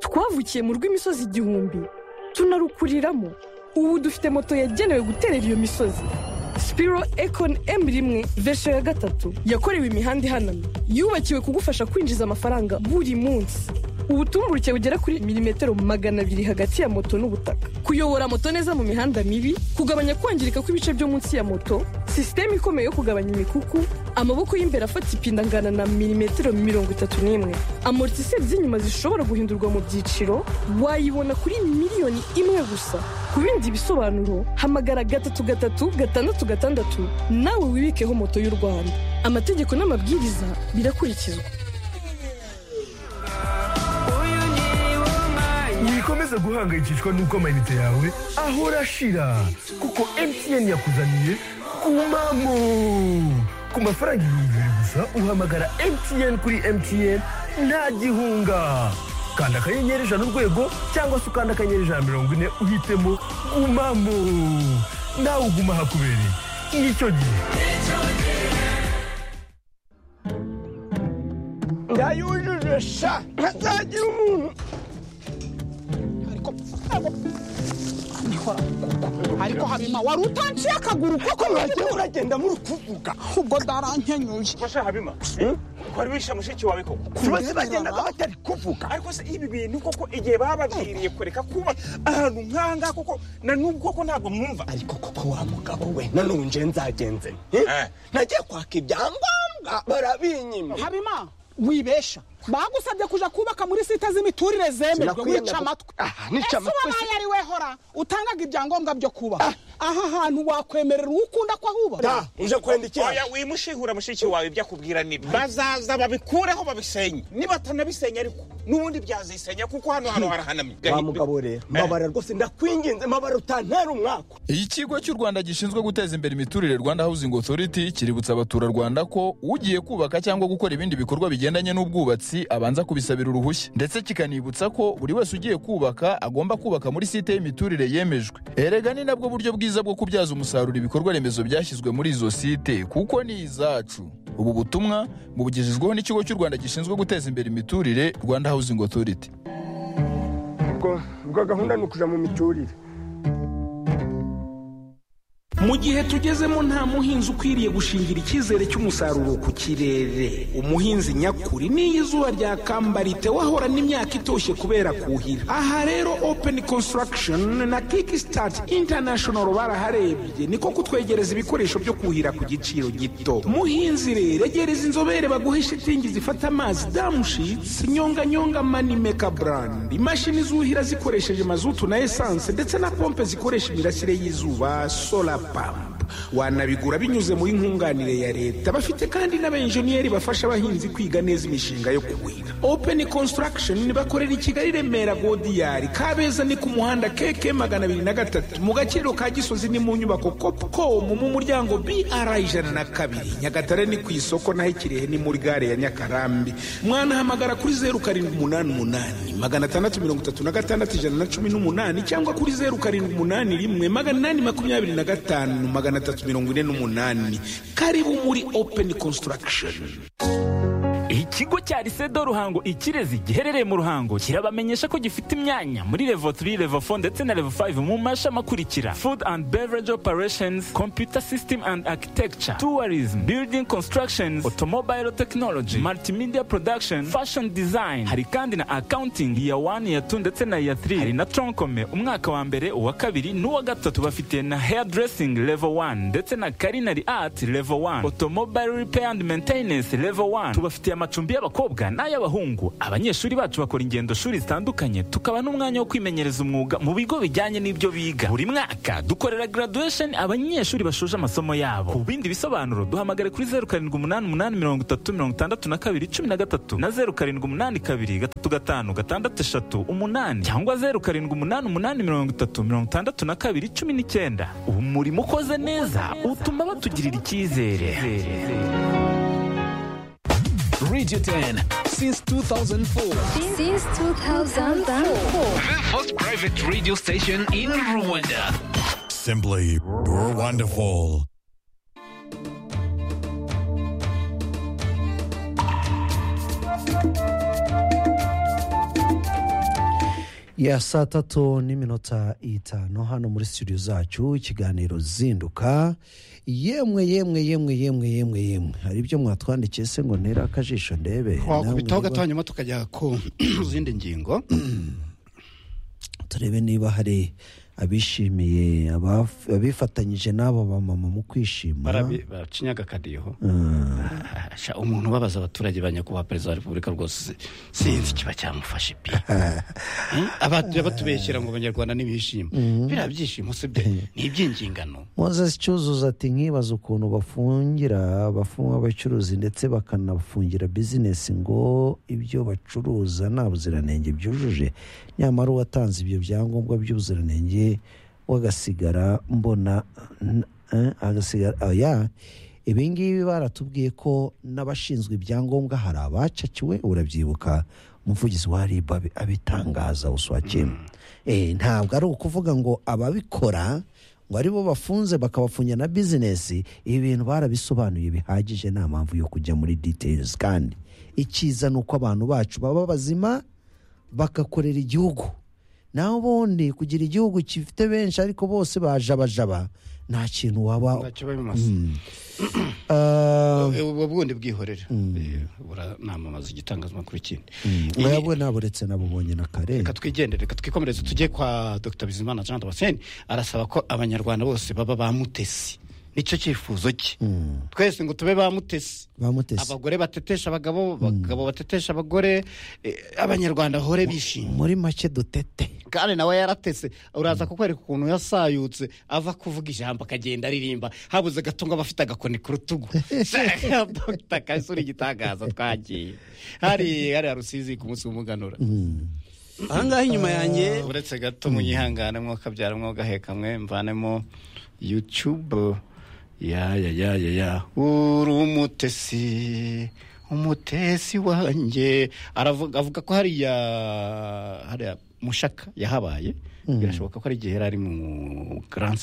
twavukiye mu rw'imisozi igihumbi tunarukuriramo ubu dufite moto yagenewe guterera iyo misozi sipiro ekoni emu rimwe vesho ya gatatu yakorewe imihanda ihanamye yubakiwe kugufasha kwinjiza amafaranga buri munsi ubutumburuke bugera kuri milimetero magana abiri hagati ya moto n'ubutaka kuyobora moto neza mu mihanda mibi kugabanya kwangirika kw'ibice byo munsi ya moto sisiteme ikomeye yo kugabanya imikuku amaboko y'imbere afata ipinda angana na milimetero mirongo itatu n'imwe amortiseri z'inyuma zishobora guhindurwa mu byiciro wayibona kuri miliyoni imwe gusa ku bindi bisobanuro hamagara gatatu gatatu gatandatu gatandatu nawe wibikeho moto y'u rwanda amategeko n'amabwiriza birakurikizwa ntibikomeze guhangayikishwa n'uko amayinite yawe ahora ashira kuko mtn yakuzaniye kumamo ku mafaranga ibihumbi bibiri gusa uhamagara mtn kuri mtn nta gihunga kanda akanyenyeri ijana urwego cyangwa se ukanda akanyenyeri ijana mirongo ine uhitemo gumamo nawe uguma hakubereye nicyo gihe yayujuje sha ntazagira umuntu ariko habima wari utanciye akaguru koko mwagiye muragenda muri kuvuga ubwo ndarankenyuye Basha Habima. Kwari wishe mushiki wawe koko. tubaze bagendaga batari kuvuga Ariko se ibi bintu koko igihe bababwiriye kureka kuba ahantu nkanga koko na nubwo koko ntabwo mwumva. ariko koko wa mugabo we nanone nje nzagenze Eh. nagiye kwaka ibyangombwa barabinyimye habima wibesha bagusabye kuja kubaka muri site z'imiturire zemerwa Sinakwiyanga wica ku- amatwi Aha, nica Ese amatwi uwo si- nayo ari we hora utangaga ibyangombwa byo kubaka aha hantu wakwemerera uwo ukunda ko ahubaka uje kwenda iki Oya wimushihura mushiki wawe ibyo akubwira ni bazaza babikureho babisenye nibatanabisenya ariko n'ubundi byazisenya kuko hano hano harahanamye wa mugabo rero mabara rwose ndakwinginze mabara utantera umwaka ikigo cy'u rwanda gishinzwe guteza imbere imiturire rwanda housing authority kiributsa abaturarwanda ko ugiye kubaka cyangwa gukora ibindi bikorwa bigendanye n'ubwubatsi abanza kubisabira uruhushya ndetse kikanibutsa ko buri wese ugiye kubaka agomba kubaka muri site y'imiturire yemejwe erega ni nabwo buryo bwiza bwo kubyaza umusaruro ibikorwa remezo byashyizwe muri izo site kuko ni izacu ubu butumwa bubugejejweho n'ikigo cy'u rwanda gishinzwe guteza imbere imiturire rwanda housing authority ubwo ubwo gahunda ni ukuja mu miturire mu gihe tugezemo nta muhinzi ukwiriye gushingira icyizere cy'umusaruro ku kirere umuhinzi nyakuri n'iyo izuba ryakambara wahorana imyaka itoshye kubera kuhira aha rero open construction na kickstart international baraharebye niko kutwegereza ibikoresho byo kuhira ku giciro gito muhinzi rero egereza inzobere baguhe shitingi zifata amazi damushitsi nyonganyonga manimeka brand imashini zuhira zikoresheje mazutu na esanse ndetse na pompe zikoresha imirasire y'izuba sola pamp wanabigura binyuze muri nkunganire ya leta bafite kandi n'abenjeniyeri bafasha abahinzi kwiga neza imishinga yo kuhira open construction bakorera i kigali remera godiyari kabeza ni ku muhanda keke magana abiri na gatatu mu gaciro ka gisozi ni mu nyubako copcom mu muryango br ijana na kabiri nyagatare ni ku isoko naho ikirehe ni muri gare ya nyakarambi mwanahamagara kuri zeru karindwi umunani umunani magana atandatu mirongo itatu na gatandatu ijana na cumi n'umunani cyangwa kuri zeru karindwi umunani rimwe magana inani makumyabiri na gatanu magana atatu mirongo ine n'umunani karibu muri open construction ikigo cya risedo ruhango ikirezi giherereye mu ruhango kirabamenyesha ko gifite imyanya muri levo 3 levo 4 ndetse na levo 5 mu mashami akurikira food and beverage operations computer system and architecture tourism building constructions automobile technology multimedia production fashion design hari kandi na accounting iya 1 iya 2 ndetse na iya 3 hari na tronkome umwaka wa mbere uwa kabiri n'uwa gatatu bafite na hairdressing level 1 ndetse na culinary art level 1 automobile repair and maintenance level 1 tubafitiye amacumbi y'abakobwa n'ay'abahungu abanyeshuri bacu bakora ingendo shuri zitandukanye tukaba n'umwanya wo kwimenyereza umwuga mu bigo bijyanye n'ibyo biga buri mwaka dukorera graduation abanyeshuri bashoje amasomo yabo ku bindi bisobanuro duhamagare kuri 0788 na 0782 cyangwa 0788 ubu murimo ukoze neza utuma batugirira icyizere Radio 10 since 2004. Since 2004. The first private radio station in Rwanda. Simply wonderful. ya saa tatu n'iminota itanu hano muri studio zacu ikiganiro zinduka yemwe yemwe yemwe yemwe yemwe yemwe hari ibyo mwatwandikiye se ngo ntere akajisho ndebe wakubitaho gato hanyuma tukajya ku zindi ngingo turebe niba hari abishimiye abaf- abifatanyije n'abo bamama mu kwishima Barabi- bacinyaga akadiho Sha, umuntu ubabaza abaturage ba nyakubahwa perezida wa repubulika rwose sinzi kiba cyamufashe pe Hmm? Abatu- batubeshyera ngo abanyarwanda ntibishima Mhm. biriya byishimo si byo ni iby'ingingano moses cyuzuzo ati nkibaza ukuntu bafungira bafunga abacuruzi ndetse bakanafungira bizinesi ngo ibyo bacuruza nta buziranenge byujuje nyamara uwatanze ibyo byangombwa by'ubuziranenge we agasigara mbona n- eh, agasigara oya ibi ngibi baratubwiye ko n'abashinzwe ibyangombwa hari abacakiwe urabyibuka umuvugizi wa ribu abitangaza uswakemu Eh, ntabwo ari ukuvuga ngo ababikora ngo ari bo bafunze bakabafungira na bizinesi ibi bintu barabisobanuye bihagije nta mpamvu yo kujya muri details kandi icyiza ni uko abantu bacu baba bazima bagakorera igihugu naho ubundi kugira igihugu gifite benshi ariko bose bajabajaba nta kintu waba ntacyo bamamaza Ah, Eh, ubwo bundi bwihorera Eh, buranamamaza igitangazamakuru ikindi mwebwe naburetse nabubonye na kare reka twigendere reka twikomereze tujye kwa dr bizimana jean damascene arasaba ko abanyarwanda bose baba ba mutesi nicyo cyifuzo cye twese ngo tube ba mutesi bamutese abagore batetesha abagabo abagabo batetesha abagore eh, abanyarwanda bahore bishimye muri make dutete kandi nawe yaratese uraza kukwereka ukuntu yasayutse ava kuvuga ijambo akagenda aririmba habuze gato ngo aba afite agakoni ku rutugu Dr. kasura igitangaza twagiye hari hari rusizi ku munsi w'umuganura ahangaha inyuma yanjye uretse gato munyihangane mwakabyara mwogaheka mwe mvanemo yutube ya ya ya ya ya uri umutesi umutesi wanjye aravuga avuga ko hariya hariya mushaka yahabaye birashoboka ko ari igihe yari ari mu grand